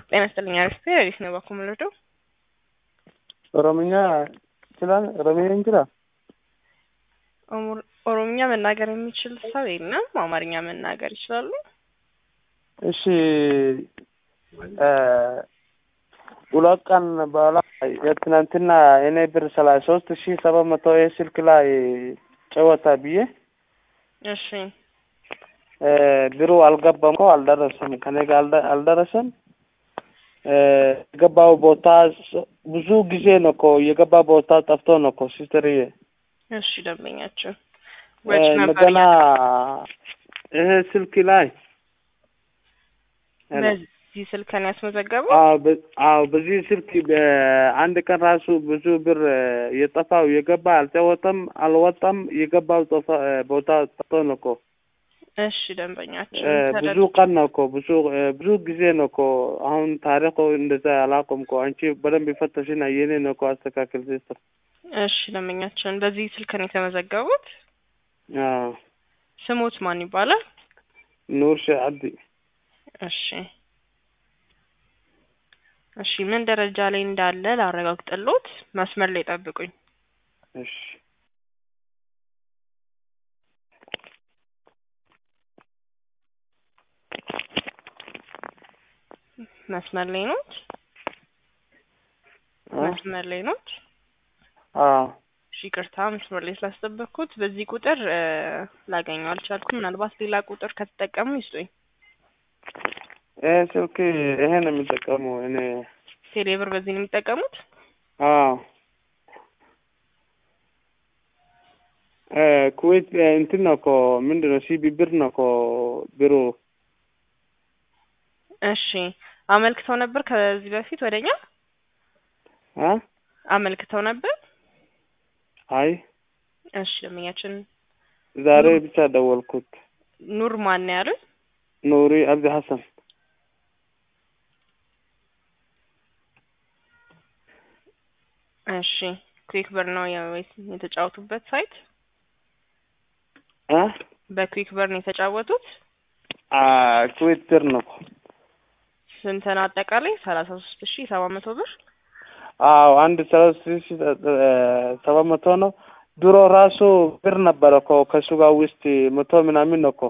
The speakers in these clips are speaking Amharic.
ጤና ይስጥልኝ አሪፍ አሪፍ ነው ባኩ የምንወደው ኦሮምኛ ይችላል ኦሮምኛ ይችላል ኦሮምኛ መናገር የሚችል ሰው የለም አማርኛ መናገር ይችላሉ እሺ ሁለት ቀን በኋላ የትናንትና እኔ ብር ሰላሳ ሶስት ሺ ሰባት መቶ ይህ ስልክ ላይ ጨወታ ብዬ እሺ ብሩ አልገባም እኮ አልደረሰም ከኔ ጋር አልደረሰም የገባው ቦታ ብዙ ጊዜ ነው እኮ የገባ ቦታ ጠፍቶ ነው እኮ ሲስተርዬ እሺ ደንበኛችን እንደገና ይሄ ስልክ ላይ በዚህ ስልክን ያስመዘገበው አዎ በዚህ ስልክ በአንድ ቀን ራሱ ብዙ ብር የጠፋው የገባ አልተወጠም አልወጣም የገባው ቦታ ጠፍቶ ነው እኮ እሺ ደንበኛችን ብዙ ቀን ነው እኮ ብዙ ብዙ ጊዜ ነው እኮ አሁን ታሪኩ እንደዛ አላውቅም እኮ አንቺ በደንብ ይፈተሽና የኔ ነው እኮ አስተካክል ሲስተር እሺ ደንበኛችን በዚህ ስልክ ነው የተመዘገቡት ስሞት ማን ይባላል ኑር ሼህ አብዲ እሺ እሺ ምን ደረጃ ላይ እንዳለ ላረጋግጥልዎት መስመር ላይ ጠብቁኝ እሺ መስመር ላይ ኖት መስመር ላይ ኖት አዎ እሺ ይቅርታ መስመር ላይ ስላስጠበቅኩት በዚህ ቁጥር ላገኘው አልቻልኩም ምናልባት ሌላ ቁጥር ከተጠቀሙ ይስጡኝ ይሄ ስልክ ይሄ ነው የሚጠቀመው እኔ ቴሌብር በዚህ ነው የሚጠቀሙት አዎ ኩዌት እንትን ነው እኮ ምንድን ነው ሲቢ ብር ነው እኮ ብሩ እሺ አመልክተው ነበር ከዚህ በፊት ወደኛ አ አመልክተው ነበር አይ እሺ ደንበኛችን ዛሬ ብቻ ደወልኩት ኑር ማን ነው ያሉት ኑሪ አብዲ ሐሰን እሺ ኩዊክ ብር ነው ወይስ የተጫወቱበት ሳይት አ በኩዊክ ብር ነው የተጫወቱት አ ኩዌት ብር ነው ስንት ነው አጠቃላይ ሰላሳ ሶስት ሺ ሰባት መቶ ብር አዎ አንድ ሰላሳ ሺ ሰባት መቶ ነው ድሮ ራሱ ብር ነበረ እኮ ከሱ ጋር ውስጥ መቶ ምናምን ነው እኮ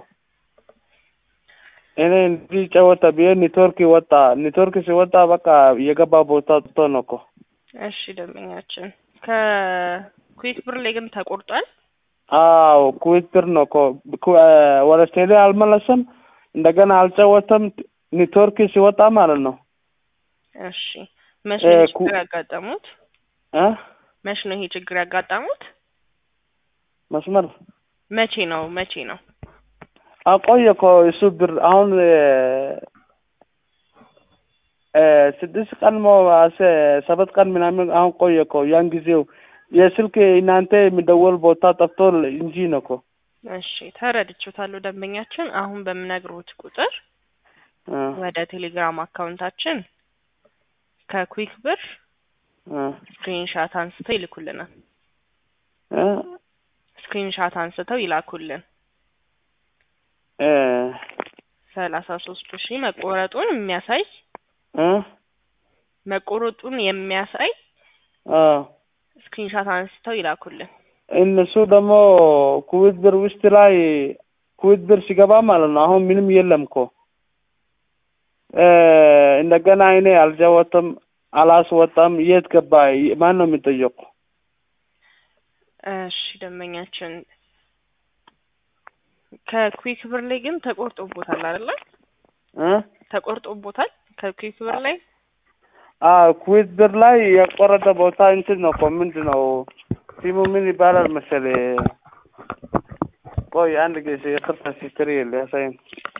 እኔ እንዲህ ጨወታ ብዬ ኔትወርክ ወጣ ኔትወርክ ሲወጣ በቃ የገባ ቦታ ጥቶ ነው እኮ እሺ ደንበኛችን ከኩዊክ ብር ላይ ግን ተቆርጧል አዎ ኩዌት ብር ነው እኮ ወደ ቴሌ አልመለሰም እንደገና አልጨወተም ኔትወርክ ሲወጣ ማለት ነው እሺ መቼ ነው ችግር ያጋጠሙት እ መቼ ነው ይሄ ችግር ያጋጠሙት መስመር መቼ ነው መቼ ነው አቆየ እኮ እሱ ብር አሁን ስድስት ቀን ሰባት ቀን ምናምን አሁን ቆየ እኮ ያን ጊዜው የስልክ እናንተ የሚደወል ቦታ ጠፍቶ እንጂ ነው እኮ እሺ ተረድቼዎታለሁ ደንበኛችን አሁን በምነግሮት ቁጥር ወደ ቴሌግራም አካውንታችን ከኩዊክ ብር ስክሪንሻት አንስተው ይልኩልናል ስክሪንሻት አንስተው ይላኩልን ሰላሳ ሶስት ሺህ መቆረጡን የሚያሳይ መቆረጡን የሚያሳይ ስክሪንሻት አንስተው ይላኩልን እነሱ ደግሞ ኩዌት ብር ውስጥ ላይ ኩዌት ብር ሲገባ ማለት ነው አሁን ምንም የለም እኮ እንደገና እኔ አልጃወተም አላስወጣም የት ገባ ማን ነው የሚጠየቁ እሺ ደንበኛችን ከኩዊክ ብር ላይ ግን ተቆርጦቦታል አይደለ ተቆርጦቦታል ከኩዊክ ብር ላይ አዎ ኩዌት ብር ላይ የቆረጠ ቦታ እንትን ነው እኮ ምንድን ነው ሲሙ ምን ይባላል መሰለ ቆይ አንድ ጊዜ ይቅርታ ሲስትሪ ሊያሳይን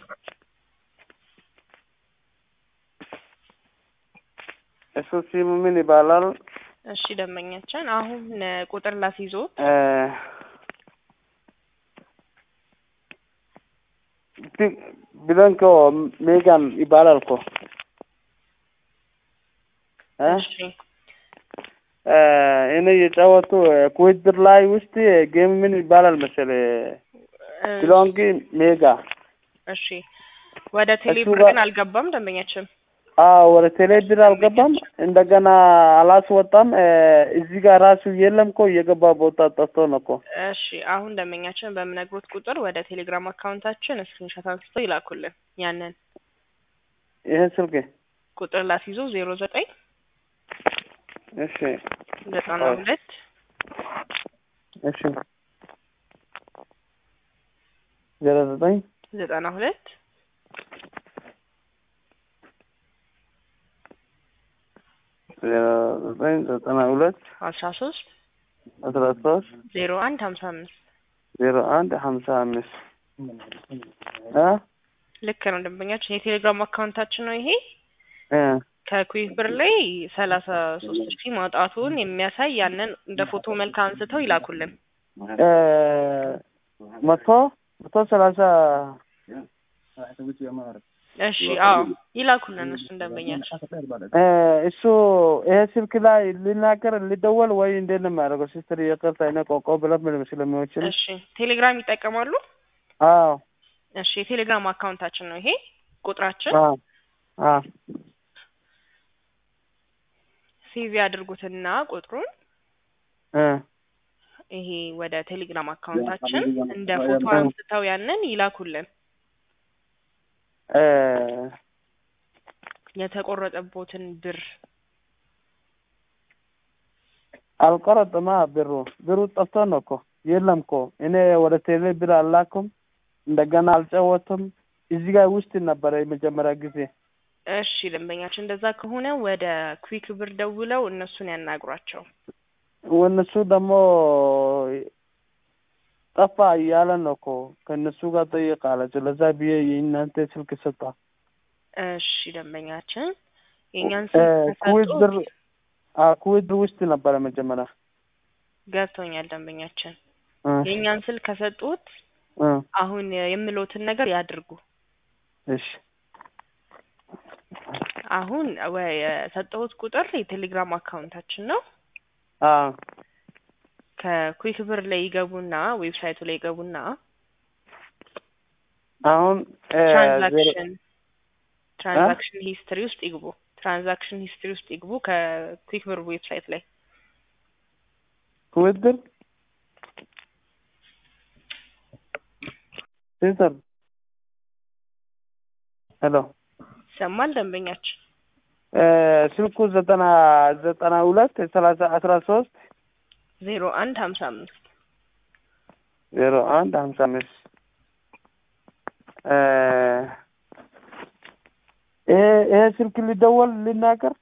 እሱ ሲሙ ምን ይባላል እሺ ደንበኛችን አሁን ቁጥር ላስይዞት ብለንኮ ሜጋን ይባላል እኮ እሺ እኔ የጫወቱ ኩዌት ብር ላይ ውስጥ ጌም ምን ይባላል መሰለ ብሎንግ ሜጋ እሺ ወደ ቴሌብር ጋር- ግን አልገባም ደንበኛችን አዎ ወደ ቴሌ ብር አልገባም። እንደገና አላስወጣም። እ፣ እዚህ ጋር ራሱ የለም እኮ የገባ ቦታ ጠፍቶ ነው እኮ። እሺ አሁን ደንበኛችን በምነግሮት ቁጥር ወደ ቴሌግራም አካውንታችን ስክሪንሾት አንስተው ይላኩልን። ያንን ይሄ ስልክ ቁጥር ላስይዞ ዜሮ ዘጠኝ እሺ ዘጠና ሁለት እሺ ዜሮ ዘጠኝ ዘጠና ሁለት ዜሮ ዘጠኝ ዘጠና ሁለት አስራ ሶስት አስራ ሶስት ዜሮ አንድ ሀምሳ አምስት ዜሮ አንድ ሀምሳ አምስት እ ልክ ነው ደንበኛችን የቴሌግራም አካውንታችን ነው ይሄ እ ከኩዊክ ብር ላይ ሰላሳ ሶስት ሺህ ማውጣቱን የሚያሳይ ያንን እንደ ፎቶ መልክ አንስተው ይላኩልን። እ መቶ መቶ ሰላሳ እሺ አዎ ይላኩልን እሱን ደንበኛችን እ እሱ ይሄ ስልክ ላይ ሊናገር ሊደወል ወይ እንዴት ነው የሚያደርገው? ሲስትር የቅርታ አይነ ቆቆ ብለን ምን ስለሚወችል እሺ ቴሌግራም ይጠቀማሉ? አዎ እሺ የቴሌግራም አካውንታችን ነው ይሄ ቁጥራችን አዎ አዎ ሴቭ ያድርጉትና ቁጥሩን እ ይሄ ወደ ቴሌግራም አካውንታችን እንደ ፎቶ አንስተው ያንን ይላኩልን። እ የተቆረጠቦትን ብር አልቆረጥማ ብሩ ብሩ ጠፍቶ ነው እኮ የለም እኮ እኔ ወደ ቴሌ ብር አላኩም። እንደገና አልጨወትም። እዚህ ጋር ውስጥ ነበረ የመጀመሪያ ጊዜ። እሺ ደንበኛችን እንደዛ ከሆነ ወደ ኩዊክ ብር ደውለው እነሱን ያናግሯቸው። እነሱ ደግሞ ጠፋ እያለ ነው እኮ ከእነሱ ጋር ጠይቃለች። ለዛ ብዬ የእናንተ ስልክ ሰጣ። እሺ ደንበኛችን የእኛን እ ስልክ ኩዌት ብር ከሰጡት አ ኩዌት ብር ውስጥ ነበረ መጀመሪያ ገብቶኛል ደንበኛችን እ የእኛን ስልክ ከሰጡት እ አሁን የምሎትን ነገር ያድርጉ። እሺ አሁን ወ- የሰጠሁት ቁጥር የቴሌግራም አካውንታችን ነው። አ ከኩዊክ ብር ላይ ይገቡና ዌብሳይቱ ላይ ይገቡና አሁን እ ዜሮ ትራንዛክሽን ትራንዛክሽን ሂስትሪ ውስጥ ይግቡ። ትራንዛክሽን ሂስትሪ ውስጥ ይግቡ ከኩዊክ ብር ዌብሳይት ላይ ኩዌት ብር ሲስተር ሄሎ ይሰማል ደንበኛችን እ ስልኩ ዘጠና ዘጠና ሁለት ሰላሳ አስራ ሶስት ዜሮ አንድ ሀምሳ አምስት ዜሮ አንድ ሀምሳ አምስት እ ይሄ ይሄ ስልክ ሊደወል ሊናገር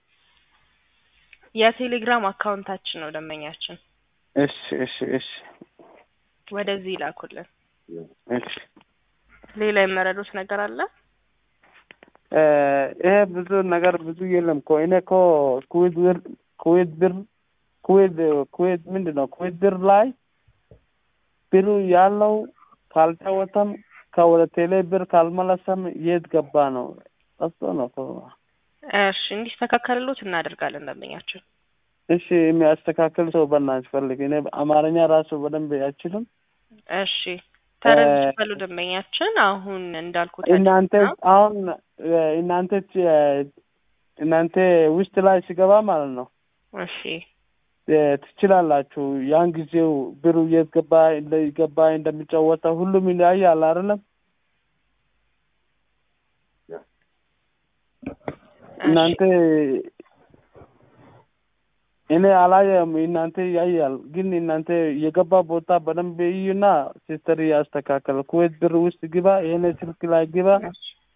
የቴሌግራም አካውንታችን ነው ደንበኛችን። እሺ እሺ እሺ ወደዚህ ይላኩልን። እሺ ሌላ የመረዱት ነገር አለ? እ ይሄ ብዙ ነገር ብዙ የለም እኮ እኔ እኮ ኩዌት ብር ኩዌት ብር ኩዌት ኩዌት ምንድን ነው ኩዌት ብር ላይ ብሩ ያለው ካልተወተም ከወደ ቴሌ ብር ካልመለሰም የት ገባ ነው ጠፍቶ ነው እኮ። እሺ እንዲስተካከልሎት እናደርጋለን ደንበኛችን። እሺ የሚያስተካክል ሰው በእናትሽ ፈልግ። እኔ አማርኛ ራሱ በደንብ አይችልም። እሺ ተረድቻለሁ ደንበኛችን። አሁን እንዳልኩት እናንተ ያድርጉና- አሁን እ እናንተ ት- እናንተ ውስጥ ላይ ሲገባ ማለት ነው እሺ እ ትችላላችሁ። ያን ጊዜው ብሩ የት ገባ ገባ እንደሚጫወታ ሁሉም ይለያያል አይደለም። እናንተ እኔ አላየም፣ እናንተ ያያል። ግን እናንተ የገባ ቦታ በደንብ እዩና ሲስተር ያስተካከል። ኩዌት ብር ውስጥ ግባ፣ ይሄን ስልክ ላይ ግባ፣ እሺ